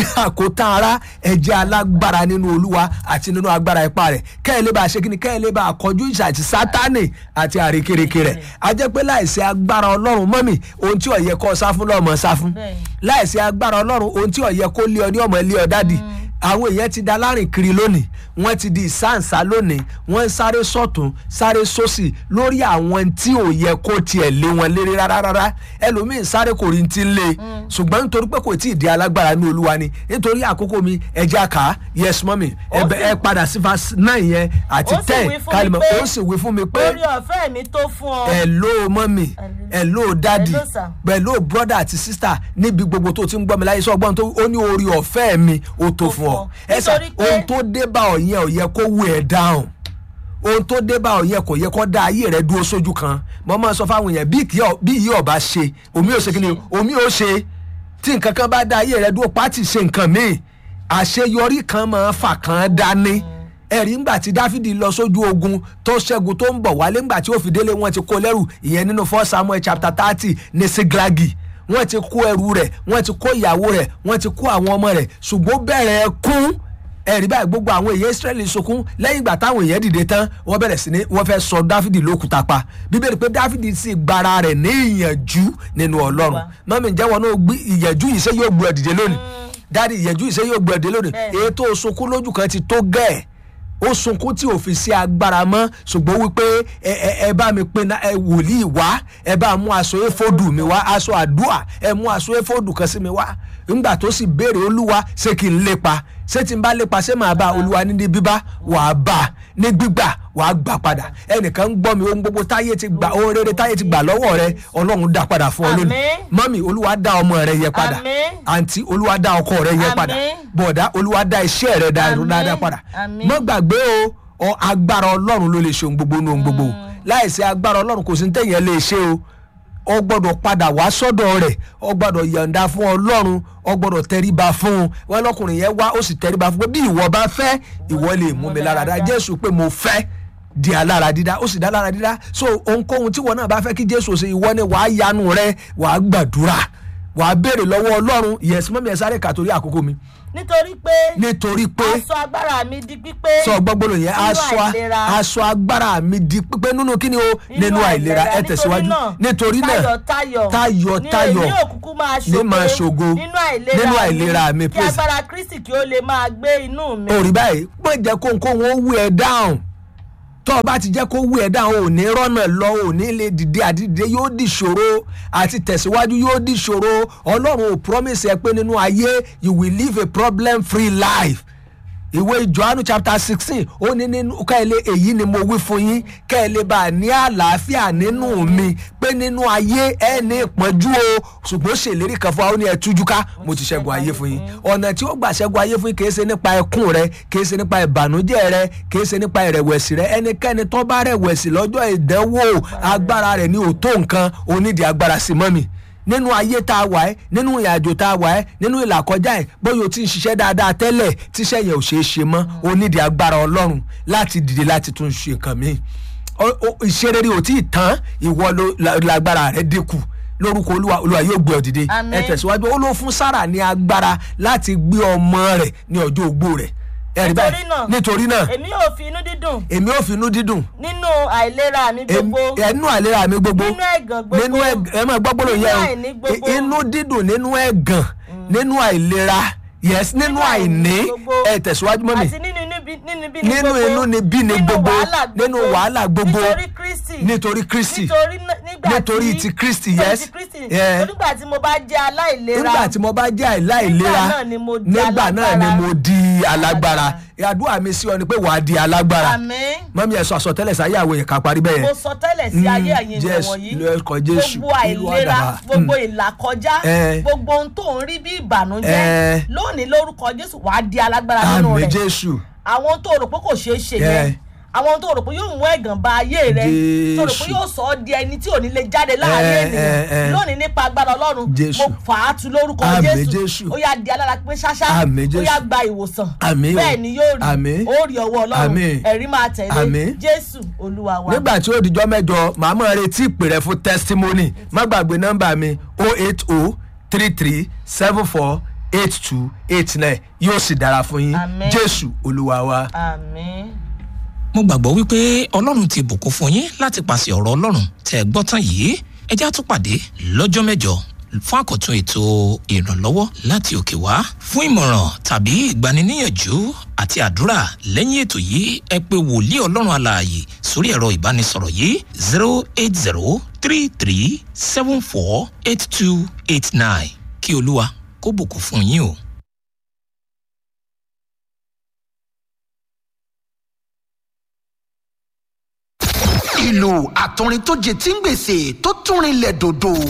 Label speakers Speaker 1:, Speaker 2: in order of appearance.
Speaker 1: àkótán ara ẹ̀jẹ̀ alágbára nínú olúwa àti nínú agbára ipá rẹ̀ kẹ́ẹ̀ lè bá a ṣe kí ni kẹ́ẹ̀ lè bá a kọjú ìṣà àti sátánì àti àrékérekè rẹ̀ a jẹ́ pé láìsí agbára ọlọ́run mọ́mì ohun tí ó yẹ kó sá fún lọ́mọ sá fún
Speaker 2: Bẹ́ẹ̀ni.
Speaker 1: láìsí agbára ọlọ́run ohun tí ó yẹ kó lé ọ ní ọmọ ilé ọ dádì àwọn èèyàn ti da lárìn kiri lónìí wọ́n ti di ìsáǹsá lónìí wọ́n ń sáré sọ́tún sáré sósì lórí àwọn tí ò yẹ kó tiẹ̀ lé wọn léré rárá rárá ẹlòmíín sáré kò rí ti ń lé ṣùgbọ́n nítorí pé kò tí ì di alágbára ní olúwa ni nítorí àkókò mi ẹja kà á yes mọ́mì ẹ
Speaker 2: Ó
Speaker 1: bẹ-
Speaker 2: sì-
Speaker 1: ẹ padà sí verse nine yẹn àti
Speaker 2: Ó sì
Speaker 1: ten
Speaker 2: wí fún mi
Speaker 1: kálímọ̀
Speaker 2: pé
Speaker 1: ó sì wí fún mi pé
Speaker 2: orí ọ̀fẹ́ mi tó fún ọ.
Speaker 1: hello mọ́mì hello dadi
Speaker 2: Hello, sir.
Speaker 1: hello brother àti sister níbi gbogbo tó ti ń gbọ́ mi láyé sọ́gbọ́n tó ó ní orí ọ̀fẹ́ mi ó tó fún ọ ẹ sà
Speaker 2: Nítorí pé-
Speaker 1: ohun tó dé bá ọ yẹn ò yẹ kó wú ẹ dáhùn ohun tó dé bá ọ yẹn kò yẹ kó dá ayé rẹ dúró sójú kan mo máa sọ fáwọn èèyàn bí kì í ọ- bí yìí ọba ṣe omi ò ṣe kí ni omi ò ṣe tí nǹkan kan bá dá ayé rẹ dúró pátì ṣe nǹkan míì àṣeyọrí kan máa fà kan dání ẹ̀rí ńgbà tí dáfídì lọ sójú ogun tó ṣẹ́gun tó ń bọ̀ wálé ńgbà tí ó fi délé wọn ti kó lẹ́rù ìyẹn nínú first samuel chapter thirty ní siglagi wọ́n ti kó ẹrù rẹ̀ wọ́n ti kó ìyàwó rẹ̀ wọ́n ti kó àwọn ọmọ rẹ̀ ṣùgbọ́n bẹ̀rẹ̀ kún ẹ̀rí báyìí gbogbo àwọn èèyàn israẹli sunkún lẹ́yìn ìgbà táwọn èèyàn dìde tán wọ́n bẹ̀rẹ̀ sí ní wọ́n fẹ́ sọ dáfídì lókùúta pa bíbélì pé dáfídì sì gbára rẹ̀ ní ìyànjú nínú ọlọ́run mọ́mí ǹjẹ́ wọn náà gbé ìyànjú yìí ṣé yóò gbé ọ dìde lónìí dáàdi ìyànjú yìí ṣé yóò gbé ọ dìde lónìí
Speaker 2: Bẹ́ẹ̀ni.
Speaker 1: èyí tó sunkún lójú kan ti tó gẹ́ẹ̀ ó sunkún tí ò fi sí agbára mọ́ ṣùgbọ́n wípé ẹ ẹ ẹ bá mi pinna ẹ wòlíì wá ẹ bá mú aṣọ éfódù mi wá aṣọ àdúà ẹ mú aṣọ éfódù kan sí mi wá ńgbà tó sì béèrè olúwa ṣé kí n lépa ṣé tí n bá lépa ṣé màá bá olúwa ní ní bíbá wàá bá ní gbígbà wàá gbà padà ẹnìkan ń gbọ́ mi ohun gbogbo táyé ti gbà ohun rere táyé ti gbà lọ́wọ́ rẹ ọlọ́run dá padà fún ọ lónìí
Speaker 2: Àmín.
Speaker 1: mọ́mì olúwa dá ọmọ rẹ yẹ padà
Speaker 2: Àmín.
Speaker 1: àǹtí olúwa dá ọkọ rẹ yẹ padà
Speaker 2: Àmín.
Speaker 1: bọ̀dá olúwa dá iṣẹ́ rẹ dá
Speaker 2: Àmín.
Speaker 1: dáadáa padà
Speaker 2: Àmín.
Speaker 1: mọ́ gbàgbé o ọ agbára ọlọ́run ló lè ṣe ohun gbogbo ní ohun gbogbo láìsí agbára ọlọ́run kò sí ní tẹ̀yìn lè ṣe o ọ gbọ́dọ̀ padà wá sọ́dọ̀ rẹ̀ ọ gbọ́dọ̀ yọ̀ǹda fún ọlọ́run ọ gbọ́dọ̀ tẹríba fún un wọn lọkùnrin yẹn wá ó sì tẹríba fún pé bí ìwọ bá fẹ́ ìwọ lè mú mi lára dá jésù pé mo fẹ́ di alára dídá ó sì dá lára dídá so ohunkóhun tí wọn náà bá fẹ́ kí jésù ṣe ìwọ ni wàá yanu rẹ wàá gbàdúrà wàá béèrè lọ́wọ́ ọlọ́run yẹ̀sí mọ́mí ẹ̀ sáré kà torí àkókò mi
Speaker 2: nítorí pé
Speaker 1: nítorí pé
Speaker 2: aṣọ agbára mi di pípé
Speaker 1: sọ gbọ́gbọ́lò yẹn
Speaker 2: nínú
Speaker 1: aṣọ
Speaker 2: àìlera.
Speaker 1: aṣọ agbára mi di pípé nínú kíni o nínú àìlera ẹ tẹ̀síwájú nítorí náà
Speaker 2: tayọ̀
Speaker 1: tayọ̀
Speaker 2: ní
Speaker 1: tayọ̀
Speaker 2: èmi òkùnkùn máa
Speaker 1: ní máa ṣògo
Speaker 2: nínú àìlera
Speaker 1: nínú àìlera mi,
Speaker 2: kí
Speaker 1: praise.
Speaker 2: agbára kristi kí ó lè máa gbé inú mi.
Speaker 1: òrì báyìí pọ́n jẹ́ kó nǹkó wọn ó wú ẹ dáhùn tó o bá ti jẹ́ kó wú ẹ dáhùn ò ní rọ́nà lọ ò ní lè dìde àdìde yóò di ṣòro àti tẹ̀síwájú yóò di ṣòro ọlọ́run ò promise ẹ pé nínú ayé you will live a problem free life ìwé johannu chapter sixteen ó ní nínú kẹ́lẹ́ èyí ni mo wí fún yín kẹ́lẹ́ bá a ní àlàáfíà nínú mi pé nínú ayé ẹ ní ìpọ́njú o ṣùgbọ́n ṣèlérí kan fún wa ó ní ẹ tújú ká mo ti ṣẹ́gun ayé fún yín ọ̀nà tí ó gbà ṣẹ́gun ayé fún yín kì í ṣe nípa ẹkún rẹ kì í ṣe nípa ìbànújẹ́ rẹ kì í ṣe nípa ìrẹ̀wẹ̀sì rẹ ẹnikẹ́ni tó bá rẹ̀wẹ̀sì lọ́jọ́ ìdánwò agbára rẹ̀ ní òótó nǹkan onídìí agbára sí mọ́mì nínú ayé tá a wà ẹ́ nínú ìrìnàjò tá a wà ẹ́ nínú ìlàkọjá ẹ̀ bóyá o ti ń ṣiṣẹ́ dáadáa tẹ́lẹ̀ tíṣẹ́ yẹn ò ṣeé ṣe mọ́ o nídìí agbára ọlọ́run láti dìde láti tún ṣe nǹkan mi ìṣerere ò tí ì tán ìwọ ló- la- lágbára rẹ dínkù lórúkọ olúwa olúwa yóò gbé ọ dìde
Speaker 2: Àmín.
Speaker 1: ẹ tẹ̀síwájú ó ló fún sára ní agbára láti gbé ọmọ rẹ̀ ní ọjọ́ ogbó rẹ̀ ẹ rí báyìí
Speaker 2: Nítorí náà-
Speaker 1: nítorí náà
Speaker 2: èmi yóò fi inú dídùn
Speaker 1: èmi ò finú dídùn
Speaker 2: nínú àìlera mi gbogbo
Speaker 1: ẹnu àìlera mi gbogbo
Speaker 2: nínú ẹ̀gàn gbogbo
Speaker 1: nínú ẹ̀gàn ẹ máa gbọ́ gbọ́dọ̀
Speaker 2: nínú
Speaker 1: yẹ
Speaker 2: àìní
Speaker 1: o
Speaker 2: gbogbo.
Speaker 1: I- inú dídùn nínú ẹ̀gàn nínú àìlera yes nínú
Speaker 2: Nínú
Speaker 1: àìní
Speaker 2: àìní gbogbo.
Speaker 1: ẹ tẹ̀síwájú mọ́ mi
Speaker 2: àti nínú inú bí nínú bí
Speaker 1: nínú
Speaker 2: gbogbo
Speaker 1: inú ni bí ni
Speaker 2: nínú
Speaker 1: gbogbo
Speaker 2: wàhálà
Speaker 1: nínú wàhálà gbogbo
Speaker 2: nítorí kristi
Speaker 1: nítorí kristi
Speaker 2: nítorí n- nígbà
Speaker 1: nítorí
Speaker 2: tí-
Speaker 1: ti Kristi,
Speaker 2: nítorí
Speaker 1: yes.
Speaker 2: ti kristi
Speaker 1: Yeah.
Speaker 2: nígbà tí mo bá jẹ́ aláìlera
Speaker 1: nígbà tí mo bá jẹ́ àìláìlera
Speaker 2: Nígbà náà ni mo di
Speaker 1: nígbà náà ni
Speaker 2: alágbára.
Speaker 1: mo di alágbára àdúrà mi sí ọ ni pé wàá di alágbára
Speaker 2: àmín
Speaker 1: mọ́mí ẹ̀ sọ àsọtẹ́lẹ̀ sáyé àwọn èèyàn ká parí bẹ́ẹ̀
Speaker 2: mo
Speaker 1: yẹn
Speaker 2: sọ tẹ́lẹ̀ sí ayé ẹ̀yin
Speaker 1: Jésù,
Speaker 2: ènìyàn wọ̀nyí
Speaker 1: lórúkọ Jésù,
Speaker 2: gbogbo
Speaker 1: ìlú
Speaker 2: àìlera
Speaker 1: àdàbà.
Speaker 2: gbogbo ìlàkọjá
Speaker 1: Eh.
Speaker 2: gbogbo ohun tó ń rí bí ìbànújẹ́
Speaker 1: Eh.
Speaker 2: lónìí lórúkọ jésù wàá di alágbára nínú
Speaker 1: àmì
Speaker 2: rẹ̀
Speaker 1: jésù
Speaker 2: àwọn tó rò pé kò ṣeé ṣe
Speaker 1: Yeah.
Speaker 2: yẹn àwọn tó rò pé yóò mú ẹ̀gàn ba ayé rẹ tó rò pé
Speaker 1: Jésù.
Speaker 2: yóò sọ ọ́ di ẹni tí ò ní lè jáde láàrin
Speaker 1: Eh,
Speaker 2: ènìyàn
Speaker 1: eh, eh.
Speaker 2: lónìí nípa agbára ọlọ́run
Speaker 1: Jésù.
Speaker 2: mo fà á tu lórúkọ
Speaker 1: Àmín,
Speaker 2: jésù
Speaker 1: Jésù.
Speaker 2: ó yá di alára pé ṣáṣá
Speaker 1: Àmín,
Speaker 2: ó
Speaker 1: Jésù.
Speaker 2: yá gba ìwòsàn
Speaker 1: Àmín o.
Speaker 2: bẹ́ẹ̀ ni yóò rí
Speaker 1: Àmín.
Speaker 2: ó rí ọwọ́ ọlọ́run
Speaker 1: Àmín.
Speaker 2: ẹ̀rí máa tẹ̀lé
Speaker 1: Àmín.
Speaker 2: jésù olúwa wa.
Speaker 1: nígbà tí ó dijọ́ mẹ́jọ màá mọ̀ retí ìpè rẹ fún testimony má gbàgbé nọ́mbà mi o eight o three three seven four eight two eight nine yóò sì dára fún yín
Speaker 2: Àmín.
Speaker 1: jésù olúwa wa.
Speaker 2: àmín.
Speaker 3: mo gbàgbọ́ wípé ọlọ́run ti bùkún fún yín láti pàṣẹ ọ̀rọ̀ ọlọ́run tẹ́ ẹ gbọ́ tán yìí ẹ já tún pàdé lọ́jọ́ mẹ́jọ fún àkọ́tún ètò ìrànlọ́wọ́ láti òkè wá fún ìmọ̀ràn tàbí ìgbaniníyànjú àti àdúrà lẹ́yìn ètò yìí ẹ pé wòlíì ọlọ́run alààyè sórí ẹ̀rọ ìbánisọ̀rọ̀ yìí zero eight zero three three seven four eight two eight nine kí olúwa kó bùkún fún yín o.
Speaker 4: ìlú àtọrin tó jẹ tí ń gbèsè tó tún rinlẹ̀ dòdò